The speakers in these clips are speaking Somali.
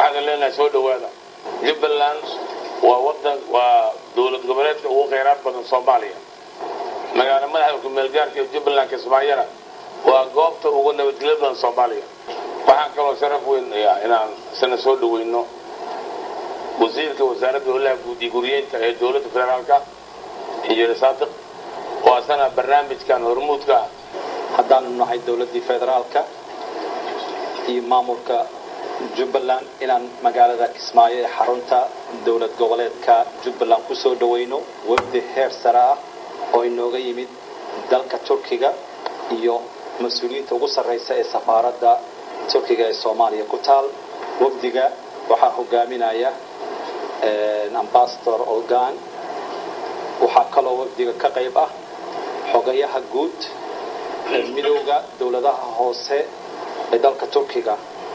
waxaan leenahay soo dhowaada jubbaland waa wadan waa dowlad goboleedka ugu khayraad badan soomaaliya magaalo madaxda kumeelgaarka ee jubbaland kismaayana waa goobta ugu nabadgelyo badan soomaaliya waxaan kaloo sharaf weyn inaan isna soo dhaweyno wasiirka wasaaradda howlaha guud iyo guriyeynta ee dowladda federaalka injineer saadiq oo asana barnaamijkan hormuudka ah haddaanu nahay dowladdii federaalka iyo maamulka jubbaland inaan magaalada kismaayo ee xarunta dowlad goboleedka jubbaland ku soo dhaweyno wafdi heer sare ah oo inooga yimid dalka turkiga iyo mas-uuliyiinta ugu sarraysa ee safaaradda turkiga ee soomaaliya ku taal wafdiga waxaa hogaaminaya ambasador olgan waxaa kaloo wafdiga ka qayb ah xogayaha guud ee midowda dowladaha hoose ee dalka turkiga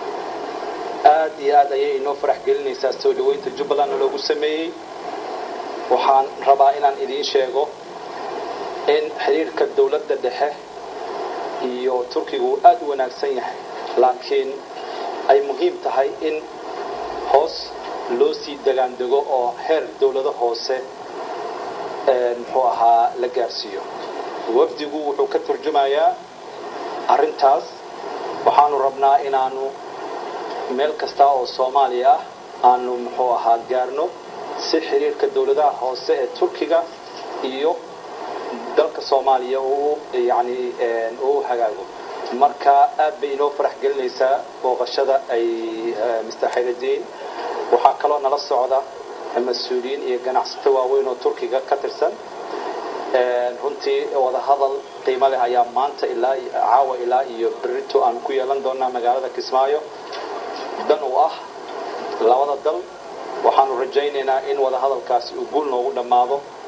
aad iyo aad ayay inoo farax gelinaysaa soo dhaweynta jubbaland loogu sameeyey waxaan rabaa inaan idiin sheego in xiriirka dowladda dhexe iyo turkiga uu aad u wanaagsan yahay laakiin ay muhiim tahay in hoos loo sii degaandego oo heer dowlado hoose muxuu ahaa la gaarsiiyo wafdigu wuxuu ka turjumayaa arrintaas waxaanu rabnaa inaanu meel kasta oo soomaaliya ah aanu muxuu ahaa gaarno si xiriirka dowladaha hoose ee turkiga iyo dalka soomaaliya uu yani uu hagaago marka aad bay inoo farax gelinaysaa booqashada ay mr xayraddiin waxaa kaloo nala socda mas-uuliyiin iyo ganacsato waaweyn oo turkiga ka tirsan runtii wadahadal qiimo leh ayaa maanta ilaa caawa ilaa iyo berito aan ku yeelan doonaa magaalada kismaayo dan u ah labada dal waxaanu rajaynaynaa in wadahadalkaasi uu guul noogu dhammaado